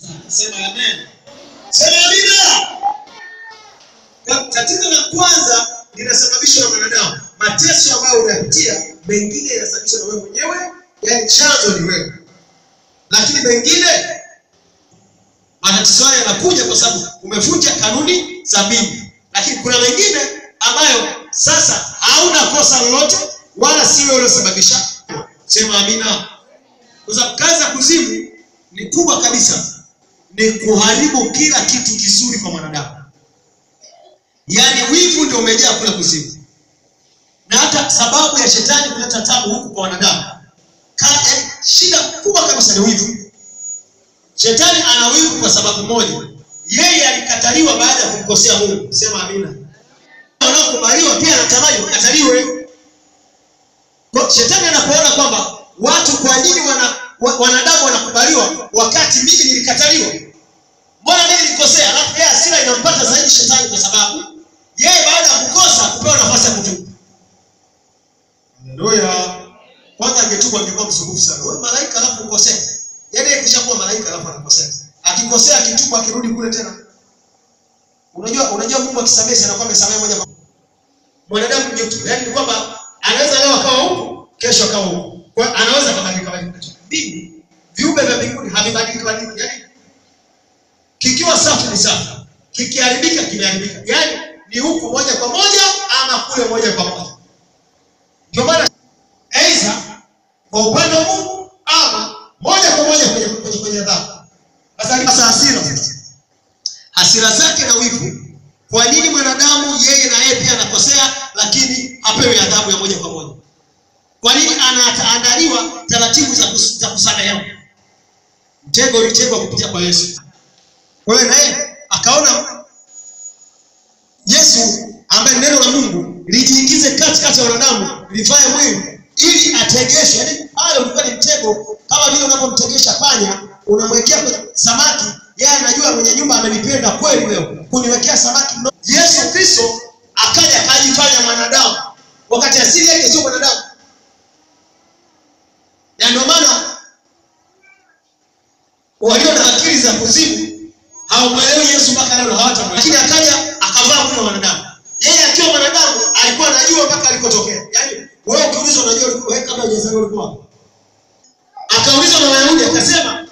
Sema amen. Sema amina. Ka- Tatizo la kwanza linasababishwa na mwanadamu. Mateso ambayo unapitia, mengine yanasababishwa na wewe mwenyewe, yaani chanzo ni wewe, lakini mengine matatizo haya yanakuja kwa sababu umevunja kanuni za mbingu, lakini kuna mengine ambayo sasa hauna kosa lolote, wala si wewe uliosababisha. Sema amina. Kwa sababu kazi ya kuzimu ni kubwa kabisa, ni kuharibu kila kitu kizuri kwa mwanadamu. Yaani wivu ndio umejaa kule kuzimu, na hata sababu ya shetani kuleta tabu huku kwa wanadamu, Ka- yaani shida kubwa kabisa ni wivu. Shetani ana wivu kwa sababu moja, yeye alikataliwa baada ya kumkosea Mungu. Sema amina. Wanaokubaliwa pia anatamani wakataliwe. Kwa shetani anapoona kwamba watu kwa nini wana, wa, wanadamu wanakubaliwa wakati mimi nilikataliwa, mbona mimi nilikosea? Alafu yeye hasira inampata zaidi shetani, kwa sababu yeye baada ya kukosa kupewa nafasi ya kutubu. Haleluya! Kwanza angetubu angekuwa msumbufu sana. Wewe malaika alafu ukosea, yaani yeye kishakuwa malaika alafu anakosea, akikosea akitubu, akirudi kule tena. Unajua, unajua Mungu akisamehe sana kwamba amesamehe moja kwa mwanadamu mjuto, yaani ni kwamba anaweza leo akawa huku, kesho akawa huku, kwa hiyo anaweza kabadilika badilika. Mbingu, viumbe vya mbinguni havibadiliki badiliki, yaani kikiwa safi ni safi, kikiharibika kimeharibika, yaani ni huku moja kwa moja ama kule moja kwa moja. Ndio maana aidha kwa upande wa Mungu ama moja kwa moja kwenye kwenye kwenye adhabu. Sasa sasa hasira sasa. Hasira zake na wivu. Kwa nini mwanadamu yeye na yeye pia anakosea lakini hapewi adhabu ya moja kwa moja? Kwa nini anaandaliwa taratibu za kus, za kusamehewa? Mtego ulitegwa kupitia kwa Yesu. Kwa hiyo naye akaona Yesu ambaye ni neno la Mungu lijiingize katikati ya wanadamu livae mwili ili ategeshwe. Yaani pale ulikuwa ni mtego, kama vile unapomtegesha panya, unamwekea kwenye samaki, yeye anajua mwenye nyumba amenipenda kweli leo kuniwekea samaki mno. Yesu Kristo akaja akajifanya mwanadamu, wakati asili yake sio mwanadamu, na ndio maana walio na akili za kuzimu hawamwelewi Yesu mpaka leo, hawatamwelewa. Lakini akaja akavaa mwili wa mwanadamu. Yeye akiwa mwanadamu alikuwa anajua mpaka alikotokea. Yaani wewe ukiulizwa, unajua ulikuwa wewe kabla hujazaliwa ulikuwa wapi? Akaulizwa na Wayahudi akasema,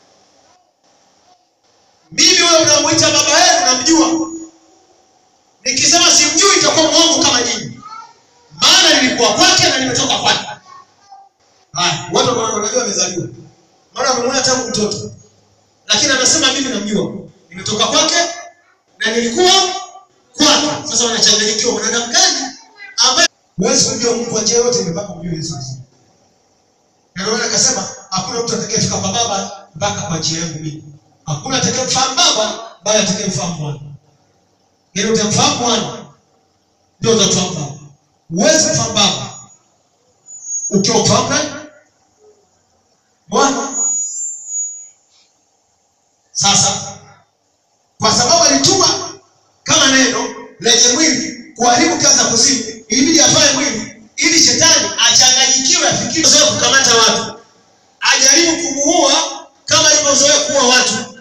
mimi wewe unamuita baba yenu namjua, nikisema simjui itakuwa mwongo kama nyinyi, maana nilikuwa kwake na nimetoka kwake. Haya, watu ambao wanajua amezaliwa, maana wamemwona tangu mtoto, lakini anasema mimi namjua, nimetoka kwake na nilikuwa kwake. Sasa wanachanganyikiwa, mwanadamu gani ambaye huwezi kujua Mungu kwa njia yote mpaka umjue Yesu Kristo. Na ndio maana akasema hakuna mtu atakayefika kwa Baba mpaka kwa njia yangu mimi. Hakuna atakayemfahamu Baba bali atakayemfahamu Mwana. Yaani utamfahamu Mwana ndio utamfahamu Baba. Huwezi kufahamu Baba ukiwa ufahamu nani? Mwana. Sasa kwa sababu alituma kama neno lenye mwili kuharibu kazi za kuzimu, ilibidi afae mwili ili shetani achanganyikiwe, afikiri zoea kukamata watu, ajaribu kumuua kama alivyozoea kuua watu,